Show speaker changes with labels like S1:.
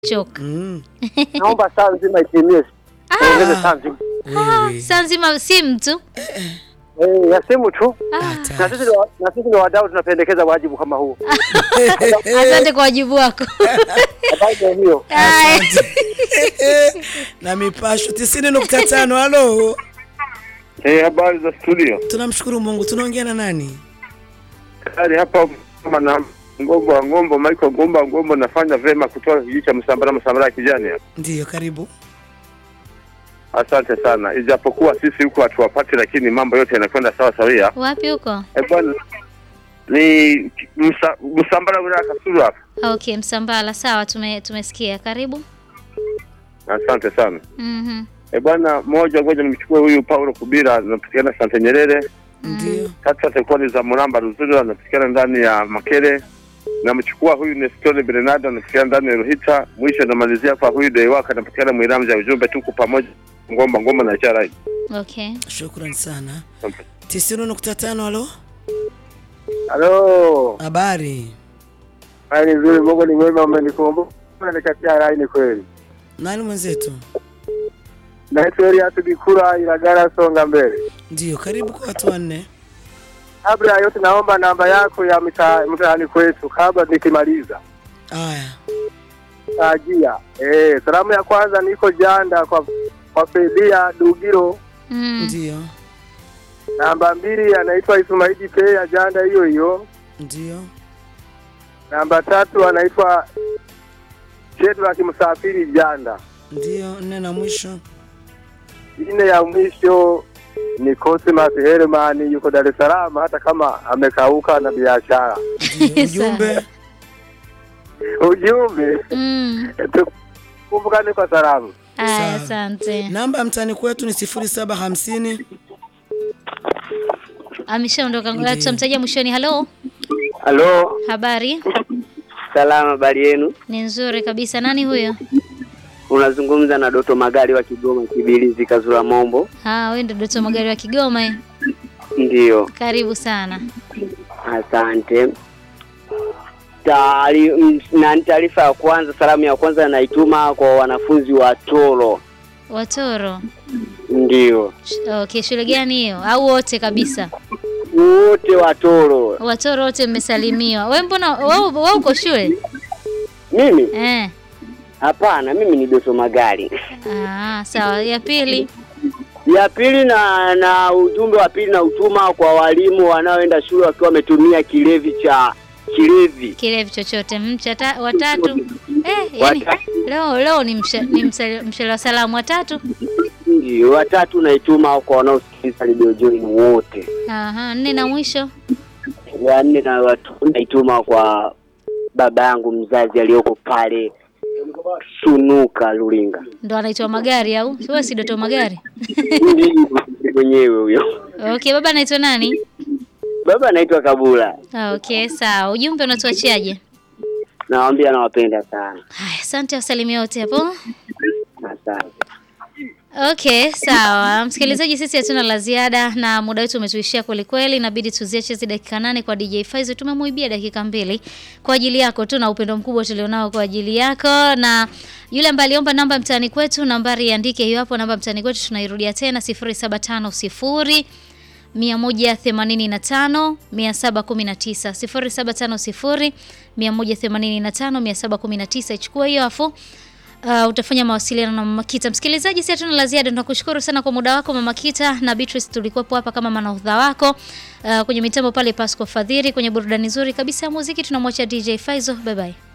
S1: choka.
S2: Mm.
S3: Naomba saa nzima itimie. Ongeze saa nzima.
S2: Wewe.
S1: Saa nzima si mtu.
S3: Eh, ya simu tu.
S1: Ah,
S3: Na
S2: Hatari.
S3: sisi ni wa- na sisi ni wadau tunapendekeza wajibu kama huu.
S1: asante kwa wajibu wako.
S3: Habari ndio hiyo.
S1: Haya.
S2: Asante. na mipasho tisini nukta tano halo
S4: Eh, habari za studio.
S2: tunamshukuru mungu tunaongea na nani
S4: Tayari hapa kama na ngombo wa ngombo Michael Ngombo wa ngombo nafanya vema kutoka kijiji cha Msambara Msambara ya kijani. hapa.
S2: ndiyo karibu
S4: Asante sana. Ijapokuwa sisi huko hatuwapati lakini mambo yote yanakwenda sawa sawia.
S1: Wapi huko?
S4: Eh, bwana ni msa, Msambara wilaya ya Kasulu hapa.
S1: Okay, Msambala. Sawa, tume tumesikia. Karibu.
S4: Asante sana.
S1: Mhm.
S4: Eh, bwana moja ngoja nimchukue huyu Paulo Kubira anapatikana Sante Nyerere.
S2: ndiyo
S4: Tatu atakuwa ni za Muramba Ruzuri anapatikana ndani ya Makere. Namchukua huyu Nestor Bernardo anapatikana ndani ya Ruhita. Mwisho namalizia kwa huyu Deiwaka anapatikana Mwiramja ujumbe tuko pamoja ngomba ngomba na ishara hii.
S1: Okay.
S2: shukran sana tisini nukta tano halo
S3: Halo.
S2: habari
S3: Hali nzuri, Mungu ni mwema, umenikumbuka. Nikatia rai ni kweli.
S2: nani mwenzetu
S3: Naitwa Elias Bikura Ilagara Songa mbele.
S2: ndiyo karibu kwa watu wanne
S3: Kabla ya yote naomba namba yako ya mtaa- mtaani kwetu kabla nikimaliza.
S2: aya
S3: Tajia. Eh, salamu ya kwanza niko Janda kwa kwa Fedia Dugiro.
S1: Mm.
S2: ndiyo
S3: Namba mbili anaitwa Ismaili Pe ya Janda hiyo hiyo.
S2: ndiyo
S3: Namba tatu anaitwa Shedrack Msafiri Janda.
S2: ndiyo nne na mwisho
S3: Ine ya mwisho ni Cosmas Herman yuko Dar es Salaam hata kama amekauka na biashara.
S2: Ndiyo, ujumbe
S3: Ujumbe
S1: Mm.
S3: tukumbukane kwa salamu.
S1: Aya,
S2: Sawa.
S1: asante.
S2: namba ya mtani kwetu ni sifuri saba hamsini
S1: Ameshaondoka. Ngoja tutamtajia mwishoni. Halo.
S5: Halo,
S1: Habari?
S5: salama, habari yenu?
S1: Ni nzuri kabisa. Nani huyo?
S5: Unazungumza na Doto Magari wa Kigoma Kibilizi Kazura Mombo.
S1: Ah, wewe ndio Doto Magari wa Kigoma. eh?
S5: Ndiyo,
S1: Karibu sana.
S5: asante. Taari- m- na taarifa ya kwanza, salamu ya kwanza naituma kwa wanafunzi wa Toro.
S1: Watoro.
S5: Ndiyo,
S1: Sh- Okay, shule gani hiyo? Au wote kabisa?
S5: wote wa Toro.
S1: Watoro wote mmesalimiwa. Wewe mbona wewe wewe uko shule?
S5: Mimi
S1: Eh.
S5: hapana, mimi ni Doto Magari.
S1: Ah, sawa. Ya pili.
S5: Ya pili na na ujumbe wa pili na utuma kwa walimu wanaoenda shule wakiwa wametumia kilevi cha kilevi.
S1: Kilevi chochote. Mchata watatu. Eh, yani
S5: Watatu.
S1: leo leo ni msha, ni msha- mshale wa salamu watatu.
S5: Ndio, watatu naituma kwa wanaosikiliza Radio Joy wote.
S1: Aha, nne na mwisho.
S5: ya nne na watu naituma kwa baba yangu mzazi aliyoko pale Sunuka Lulinga.
S1: Ndo anaitwa Magari au? Wewe si Doto Magari?
S5: Ndiyo, mwenyewe huyo.
S1: Okay, baba anaitwa nani?
S5: Baba anaitwa Kabula.
S1: Ah, okay, sawa. Ujumbe unatuachiaje?
S5: Nawaambia nawapenda sana.
S1: Haya, asante wasalimia wote hapo.
S5: Asante.
S1: Okay, sawa. Msikilizaji, sisi hatuna la ziada na muda wetu umetuishia kweli kweli, inabidi tuziache hizi dakika nane kwa DJ Faizo. Tumemuibia dakika mbili kwa ajili yako tu na upendo mkubwa tulionao kwa ajili yako, na yule ambaye aliomba namba mtaani kwetu, nambari iandike hiyo hapo, namba mtaani kwetu tunairudia tena 0750 185 719 0750 185 719. Ichukua hiyo afu Uh, utafanya mawasiliano na Mama Kita. Msikilizaji, si hatuna la ziada, tunakushukuru sana kwa muda wako Mama Kita na Beatrice, tulikuwepo hapa kama manahodha wako uh, kwenye mitambo pale Pasco Fadhiri, kwenye burudani nzuri kabisa ya muziki tunamwacha DJ Faizo. Bye bye.